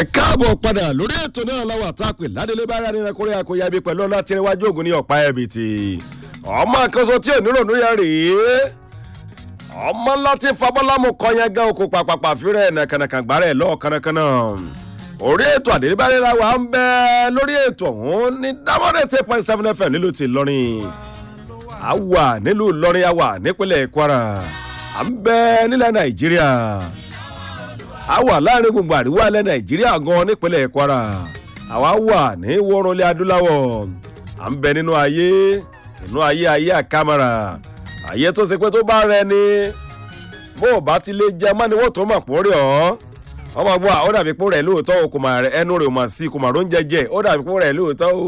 ẹ káàbọ̀ padà lórí ètò náà lọ́wọ́ àtàpè ládélé bá rárá nínú kórè àkóyá ibi pẹ̀lú ọlá tí níwájú ògùn ní ọ̀pá ẹ̀bì tì ọmọ àkànṣe tí ò ní rònú yẹn rèé ọmọ láti fabọ́lámù kọ́ yẹn gán oko pàpàpà fírẹ̀ nàkànàkàn gbárẹ̀ lọ́ọ̀ kánnakánná orí ètò àdélébárẹ́ra wa ń bẹ lórí ètò ọ̀hún ní dámọ́dé ten point seven fm nílùú ti lọ́rin àwà nílùú lọ́rin àwà nípínlẹ̀ kwara à ń bẹ nílẹ̀ nàìjíríà a wà láàrin gbogbo àríwá ilẹ̀ nàìjíríà gan nípínlẹ̀ kwara àwa wà ní wọ́rọ̀lẹ́ adúláwọ̀ à ń bẹ nínú ayé nínú ayé ayé àkàmàrà ayé tó ṣe pé tó bá rẹ ni bó o bá ti lè jẹ mọ́niwó tó mọ̀ pọ̀ rí ọ́ ọmọ gbọ́ ó dàbí pé rẹ̀ lóòótọ́ o kò mà ẹnu rẹ̀ ò mà sí kò mà ró ń jẹjẹ ó dàbí pé rẹ̀ lóòótọ́ o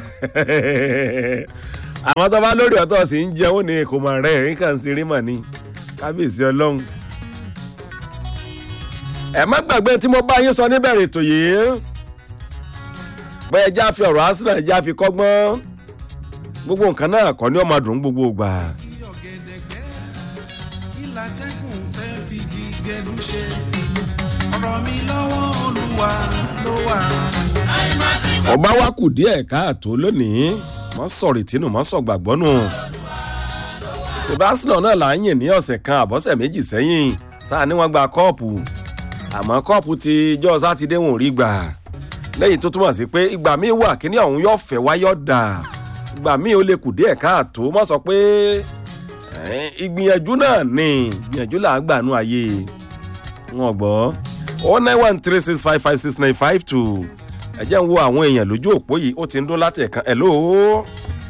àwọn tó bá lórí ọ̀tọ̀ sì ń jẹun ní kò mà rẹ̀ nǹkan sí rí mà ní kábíyèsí ọlọ́run ẹ má gbàgbé tí mo bá yín sọ níbẹ̀rẹ̀ ètò yìí pé ẹja fi ọ̀rọ̀ arsenal ẹja fi kọ́gbọ́n gbogbo nǹkan náà kọ́ ní ọmọ dùn gbogbo gbà. ìlàtẹ́kùn fẹ́ fi gígẹ́nu ṣe ọ̀rọ̀ mi lọ́wọ́ olúwa ló wà. ọba wa kù díẹ̀ káàtó lónìí mọ́ sọ̀rì tínú mọ́ sọ̀ gbàgbọ́ nù. sebastian náà là ń yìn ní ọ̀sẹ̀ kan àbọ̀sẹ̀ méjì sẹ́yìn tá a ní wọ́n gba kọ́ọ̀pù àmọ́ kọ́ọ̀pù ti jọ́ sátidé wọn ò rí gbà lẹ́yìn tó túmọ̀ sí pé ìgbà míì wà kíní ọ̀hún yóò fẹ́ wáyọ̀ dà ìgbà míì ó lè kù díẹ̀ káàtó mọ́ sọ pé ìgbìyànjú náà ni ìgbìyànjú là ń gbà nú ayé wọn gbọ́ o nine one three six five five six nine five two ẹ jẹ́ ń wo àwọn èèyàn lójú òpó yìí ó ti ń dún láti ẹ̀kan ẹ̀ lóo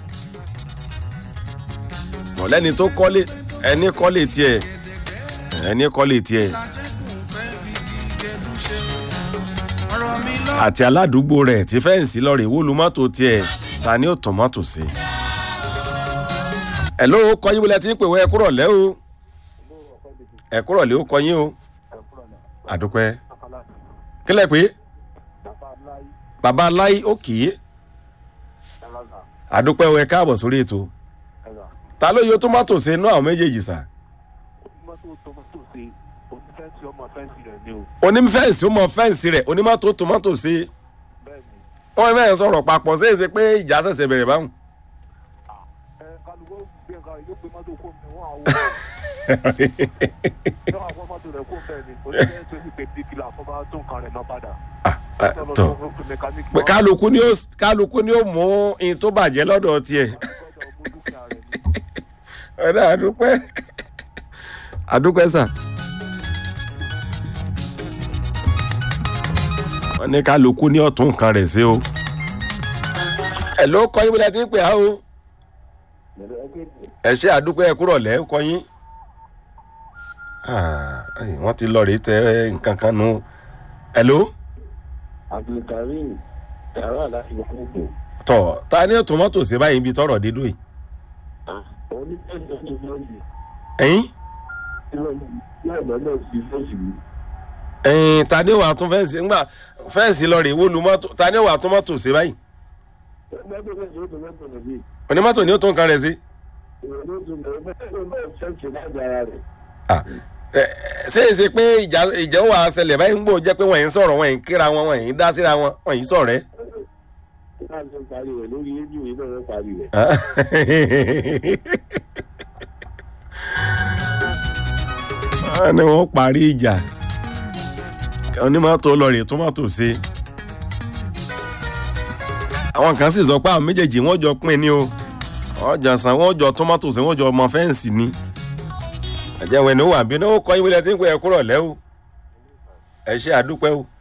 mọ̀lẹ́ni tó kọ́lé ẹni kọ́lé tiẹ̀ ẹni kọ́lé tiẹ̀ ìlàtẹ́kùn fẹ́ fi gígẹ́nu ṣe ọ̀rọ̀ mi lọ́wọ́. àti aládùúgbò rẹ̀ tí fẹ́ǹsì lọ́ọ̀rì wólu mọ́tò tiẹ̀ ta ni ó tàn mọ́tò sí. ẹ̀ ló kọyín wọlé tí ń pè wọ́ ẹ kúrọ̀ lẹ́ o ẹ kúrọ̀ lẹ́ o kọyín o àdúpẹ́ kílẹ̀ pé bàbá láì ó kì í àdúpẹ́ o ẹ káàbọ̀ sórí ètò ta ló yọ tómátò sí inú àwọn méjèèjì sà mọ́tò tomato ṣe onífẹ́ǹsì ọmọ fẹ́ǹsì rẹ̀ ni o onífẹ́ǹsì ó mọ fẹ́ǹsì rẹ̀ onímọ́tò tómátò sí bẹ́ẹ̀ ni wọ́n fẹ́ẹ́ sọ̀rọ̀ papọ̀ sí èsì pé ìjà ṣẹ̀ṣẹ̀ bẹ̀rẹ̀ báwọn. ẹ kálukó gbé nǹkan yóò gbé mọ́tò kó mi wọ́n àwọ̀ yóò àwọn mọ́tò rẹ̀ kó bẹ́ẹ̀ ni onífẹ́ǹsì ó sì pé bíkìlà fún bá tó nǹkan rẹ̀ náà padà tọ pé kálukú ni ó kálukú ni ó mú in tó bàjẹ́ lọ́dọ̀ tiẹ̀ ọ̀dà àdúpẹ́ àdúpẹ́ sà. wọ́n ní kálukú ní ọ̀tún nǹkan rẹ̀ sí o. ẹ̀ ló kọ́ yín bí wọ́n ti ń pè á o. ẹ ṣe àdúpẹ́ ẹ kúrọ̀ lẹ́ kọ́ yín. Ah, ai, wọ́n ti lọ rèé tẹ nǹkan kan nu. ẹ̀ ló abdulkareem yàrá láti gbogbo tọ̀ ta ni tòmátò sí báyìí ibi tọrọ dídò yìí. onífẹ̀sẹ̀ tó lọ́ọ̀yì ẹ̀yin yóò lọ́nà sí fẹ́ẹ̀sì mi ẹ̀yin ta ni wàá tún fẹ́ǹsì ńgbà fẹ́ǹsì lọ rèé wó lu mọ́tò ta ni wàá tún mọ́tò sí báyìí. ẹgbẹ́ fẹ́ẹ̀sì ó tó mẹ́tò níbí onímọ́tò ni ó tún nǹkan rẹ̀ sí. ìwé ló tún bẹ̀rẹ̀ fẹ́ẹ̀sì ó náà fẹ́ẹ̀sì láti ara rẹ̀ Ah, ẹ, ẹ, ṣé é ṣe pé ìjà ìjà wà á ṣẹlẹ̀ báyìí ń gbò jẹ́ pé wọ́n yìí ń sọ̀rọ̀ wọ́n yìí ń kíra wọn wọ́n yìí ń dá síra wọn wọ́n yìí ń sọ̀rẹ́. láti parí rẹ̀ lórí rédíò yìí náà wọ́n parí rẹ̀ wọ́n ní wọ́n parí ìjà onímọ́tò lọ rèé tómátò sí. àwọn kan sì sọ pé àwọn méjèèjì wọ́n jọ pín ní o wọ́n jọ san wọ́n jọ tómátò sí wọ́n jọ ọmọ fẹ́ǹsì ni. àjẹwẹ̀ ni ó wà bí ní ó kọ́ ìwé lẹ́tí ń pè é kúrọ̀ lẹ́ o ẹ ṣe àdúpẹ́ o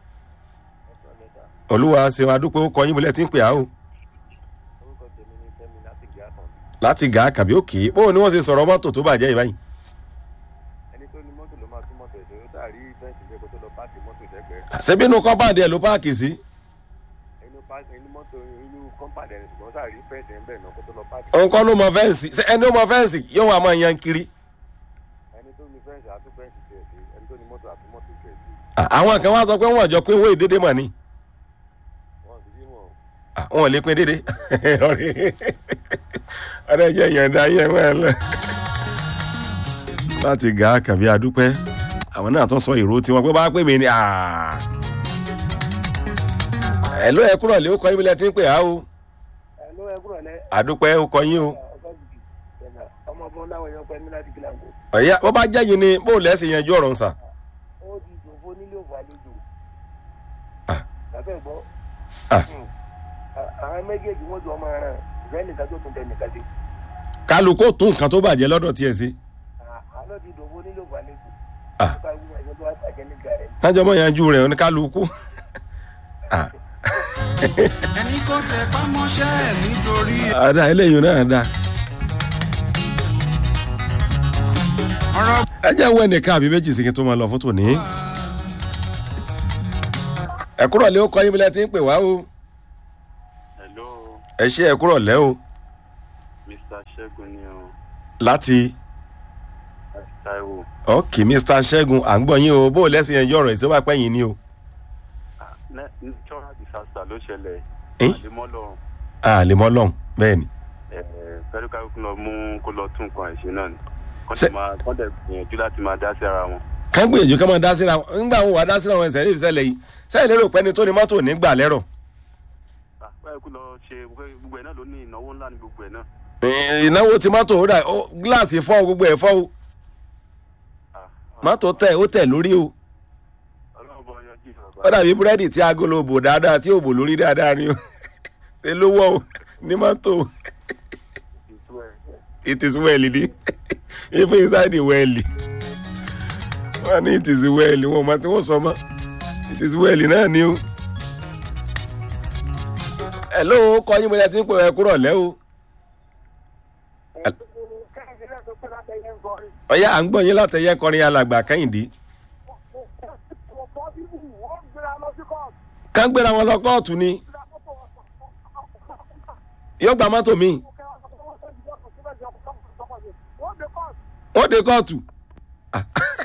olúwa ṣe àdúpẹ́ ó kọ́ ìwé lẹ́tí ń pè á o orúkọ tèmi ni fẹ́mi láti gbé àtàn láti gà á kàbí òkè bóun ni wọ́n ṣe sọ̀rọ̀ mọ́tò tó bàjẹ́ ìbáyìí. ẹni tó ní mọ́tò ló máa tún mọ́tò ẹ̀ṣẹ̀ ó dàrí fẹ́ǹsì jẹ́ kó tó lọ páàkì mọ́tò ìdẹ́gbẹ́ ṣebí inú kọ́mpáàdì ẹ̀ ló páàkì sí. inú páàkì inú mọ́tò inú kọ́mpàdé ẹ̀ ṣùgbọ́n dàrí fẹ́ǹsì ẹ̀ ń bẹ̀ náà kó tó lọ páàkì òun kọ́ ló mọ fẹ́ǹsì ṣé ẹni ó mọ fẹ́ǹsì yóò wá máa yan kiri. ẹni tó ní fẹ́ǹsì àtún fẹ́ǹsì tiẹ̀ sí ẹni tó ní mọ́tò àtún mọ́tò tiẹ̀ sí À, àwọn kan wá sọ pé wọ́n jọ pé owó ìdédé mọ̀ ni wọ́n sì bí wọn À, wọn ò lè pín dédé ọ̀rẹ́ jẹ́ ìyọ̀ǹda yẹn mọ́ ẹ lọ. láti gà á kàbí adúpẹ́ àwọn náà tún sọ ìró tiwọn pé bá pè mí ni ẹ ló ẹ kúrò lé ó kọ yín bí lẹ ti ń pè á o ẹ̀lú ẹ kúrò lẹ́ àdúpẹ́ ó kọ yín o ọ̀gá jìjì ẹ̀nà ọmọ ọmọ láwọn èèyàn pẹ́ ní láti kílà ń kó ọ̀yá bó bá jẹ́ yín ni bó lẹ́sìn yanjú ọ̀rọ̀ ń sà. ó di ìdòfó nílé òfò àlejò Ah. lábẹ́ gbọ́ Ah. Hmm. À- àwọn méjèèjì wọ́n jọ ọmọ ara ìfẹ́ nìkan tó tún tẹ nìkan sí kálukó tún nǹkan tó bàjẹ́ lọ́dọ̀ tiẹ̀ sí. àlọ́ di ìdòfó nílé òfò àlejò Ah. nípa ìwé ẹ̀jẹ̀ tó wá bàjẹ́ nígbà rẹ̀ kájọ mọ̀ yanjú rẹ̀ oníkálukú. Ah, ẹni kò tẹ pámọ́ṣẹ́ ẹ̀ nítorí àdá eléyìí náà dá. ọ̀rọ̀ ẹ jẹ́ wọ ẹnìkan àbí méjì sí kí n tó máa lọ fún tòní. ẹ kúrò lé ó kọ yín bí lẹ ti ń pè wá o. hello ẹ ṣe ẹ kúrò lẹ́ o mr ṣẹ́gun ni o láti láti taiwo ok mr ṣẹ́gun à ń gbọ́ yín o bó lẹ́sìn yanjú ọ̀rọ̀ ìṣó bá pẹ́yìn ni o. Ah, ne- natural disaster ló ṣẹlẹ̀ Eh? àdèmọ́lọ́run a lè mọ́ lọ́hùn bẹ́ẹ̀ ni. fẹ́rẹ́ká kó lọ mú kó lọ tún nǹkan ẹ̀ṣẹ̀ náà ni kọ́ Ṣé- dẹ̀ máa kọ́ dẹ̀ gbìyànjú láti máa dá sí ara wọn. ká gbìyànjú ká máa dá síra wọn nígbà wọn wà dá síra wọn ẹsẹ̀ rí ìṣẹ̀lẹ̀ yìí sẹ́yìn lérò pé ẹni tó ní mọ́tò nígbà lẹ́rọ̀. Ah, báyìí kó lọ ṣe gbogbo ẹ̀ náà ló ní ìnáwó ńlá ní gbogbo ẹ̀ náà. Ẹ̀, ìnáwó ti mọ́tò ó dà ó gíláàsì fọ́ gbogbo ẹ̀ fọ́ o Ah, mọ́tò tẹ̀ ó tẹ̀ lórí o ọlọ́run bọ́ yanjú ó bàbá. dàbí búrẹ́dì tí agolo bò dáadáa tí ò bò lórí dáadáa ni o ṣe ló wọ́ o ní mọ́tò ìtú ẹ̀ it is well ni even inside the well wọ́n ní it is well wọn ò mọ tí wọ́n sọ mọ́ it is well náà ni o. ẹ ló kọ́ yín bóyá tí ń pè ẹ kúrọ̀ lẹ́ o. kẹ́hìndé náà tó pẹ́ látẹ̀ yẹn ń kọrin ọ̀yá à ń gbọ́ yín látẹ̀yẹ kọrin alàgbà kẹ́hìndé. ọ̀pọ̀ bíbù wọ́n gbéra lọ sí kọ́ọ̀tù ká ń gbéra wọn lọ kóòtù ni yóò gba mọ́tò mi wọ́n dé kóòtù. Ah.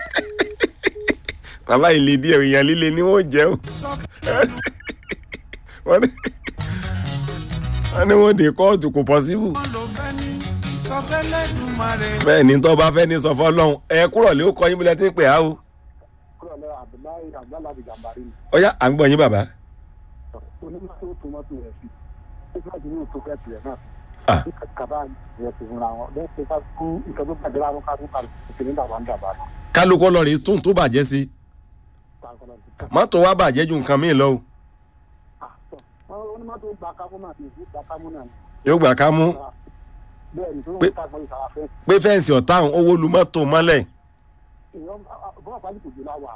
bàbá ìlè díẹ̀ èèyàn líle ni wọ́n jẹ́ o sọ fún wọ́n ní wọ́n ní wọ́n dé kóòtù kò pọ́síbù. wọn ló fẹ́ ní sọ fẹ́ lẹ́dùnmarè bẹ́ẹ̀ ni tó bá fẹ́ ní sọ fọ́lọ́hún ẹ kúrọ̀ lé ó kọ́ yín bí lẹ́ ti ń pè á o. kúrò lẹ́ abdullahi abdullahi gambari ni ọ̀yá à ń gbọ́ yín bàbá. onímọ̀ tó tó mọ́tò rẹ̀ sí nígbà tí yóò tó fẹ́ tiẹ̀ náà Ah. ní kaba yẹn ti fúnra wọn bẹ́ẹ̀ ṣe ká kú nǹkan tó bàjẹ́ láwọn ká tún ká òkèlè dàbà ń dàbà kálukú lọ rí tún tó bàjẹ́ sí mọ́tò wa bàjẹ́ ju nǹkan míì lọ o onímọ̀ tó gba kámú náà ti gba kámú náà ni yóò gbà ká mú bẹ́ẹ̀ ni tó ń Pé- ta gbọ́dọ̀ sára fẹ́ pé fẹ́ǹsì ọ̀tá òun owó lu mọ́tò mọ́lẹ̀ èèyàn bọ́ọ̀ pàdé kò jù láwà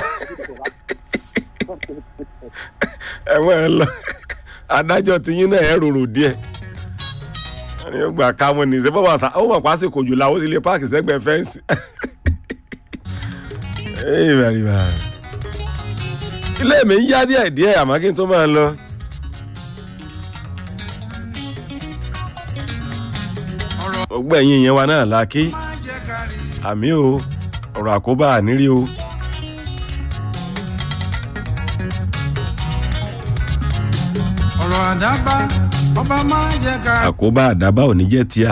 ẹ̀wọ̀n ẹ̀ lọ adájọ́ ti yín náà ẹ̀ rorò díẹ̀ wọ́n ní yóò gbà ká mú ní ṣe bọ́ọ̀ bàtà ó mọ̀ pásìkò jù làwọn ó sì lè páàkì sẹ́gbẹ̀ẹ́ fẹ́ǹsì. Ey, bàrí bàrí. ilé mi ń yá díẹ̀ díẹ̀ àmọ́ kí n tó máa lọ. ọ̀rọ̀ gbogbo ẹ̀yin ìyẹn wa náà la kí máa jẹ́ kárí àmì o ọ̀rọ̀ àkóbá ànírí o. ọ̀rọ̀ àdábá ọba máa jẹ́ kárí àkóbá àdábá ò ní jẹ́ tíá.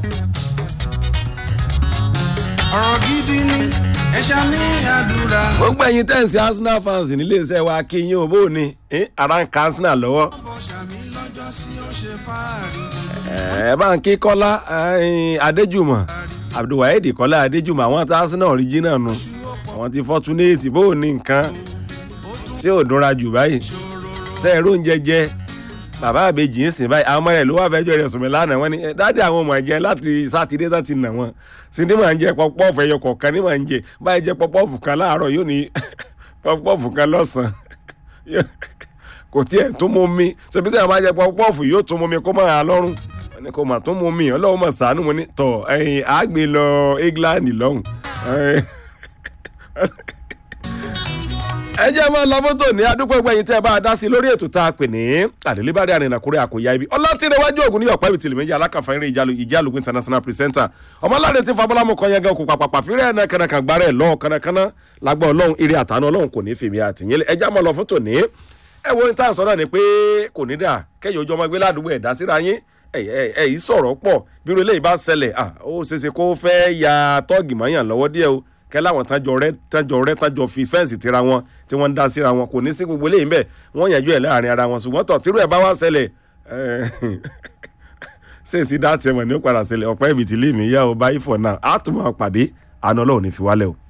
ọ̀rọ̀ gidi ni ẹ̀ṣá ní àdúrà gbogbo ẹ̀yin tẹ̀sí arsenal fans nílé iṣẹ́ wa kí yín o bó o ní eh, ara ń ka arsenal lọ́wọ́. bọ̀ sàmì lọ́jọ́ sí ó ṣe fáàrí ẹ bá ń kí kọ́lá eh, adéjùmọ̀ abdulwaheed kọ́lá adéjùmọ̀ àwọn tí arsenal original nu àwọn ti fortunate bó o ní nǹkan tí ò dúnra jù báyìí ṣe é róúnjẹ jẹ bàbá àbèjì ń sìn báyìí àwọn ọmọ rẹ ló wà fẹjọ rẹ sùnmí lánàá wọn ni "Eh, dáàdi àwọn ọmọ jẹ láti sátidé tó ti nà wọn síndí máa ń jẹ pọpọọfù ẹyọ kọọkan ní máa ń jẹ báyìí jẹ pọpọọfù kan láàárọ yóò ní pọpọọfù kan lọsàn kò tiẹ̀ tó mú mi ṣebí tí a máa jẹ pọpọọfù yóò tó mú mi kó máa lọ́rùn wọn ni kò mà tó mú mi ọlọ́run mà sàánú mo ní tọ̀ ẹ̀yìn àgbè lọ england lọ́hùn. Eh, ẹ jẹ́ máa lọ fótó ní adúpẹ́ gbẹ̀yìn tẹ́ ẹ bá a dá sí lórí ètò tá a pè ní àdélébárí àrìnàkúrẹ́ àkóyá ibi ọlọ́tìrẹwájú ògùn ní ọ̀pá ìbìtìlẹ̀ méjì alákàfà eré ìjálùgbé international presenter ọmọláde tí fabọ́lámù kan yẹn gan kó papàpà fírẹ́ ẹ̀nà kànàkàn gbárẹ̀ lọ́wọ́ kànàkànà lágbọ́ ọlọ́run eré àtàánú ọlọ́run kò ní fèmí àtìyẹn ẹ já máa lọ fótó ní ẹ wo ní tá à ń sọ náà ni pé kò ní dà kẹyìn ojú ọmọ gbé ládùúgbò ẹ̀dá síra yín ẹ yìí sọ̀rọ̀ pọ̀ bí irú eléyìí bá ṣẹlẹ̀ ó ṣeéṣe kó fẹ́ ya tọ́ọ̀gì mọ́yàn lọ́wọ́ díẹ̀ o kẹ́ láwọn tájọ rẹ́ tájọ rẹ́ tájọ fi fẹ́ǹsì tira wọn tí wọ́n ń dá síra wọn kò ní sí gbogbo eléyìí bẹ́ẹ̀ wọ́n yànjú ẹ̀ láàrin ara wọn ṣùgbọ́n tọ̀ tírú ẹ̀ bá wá ṣẹlẹ̀ ṣé èsì dá tiẹ̀ mọ̀ ní ó padà ṣẹlẹ̀ ọ̀pẹ́ ibi tí lè mí yá o báyìí fọ̀ náà á tún máa pàdé àná ọlọ́run ní fi wálẹ̀ o.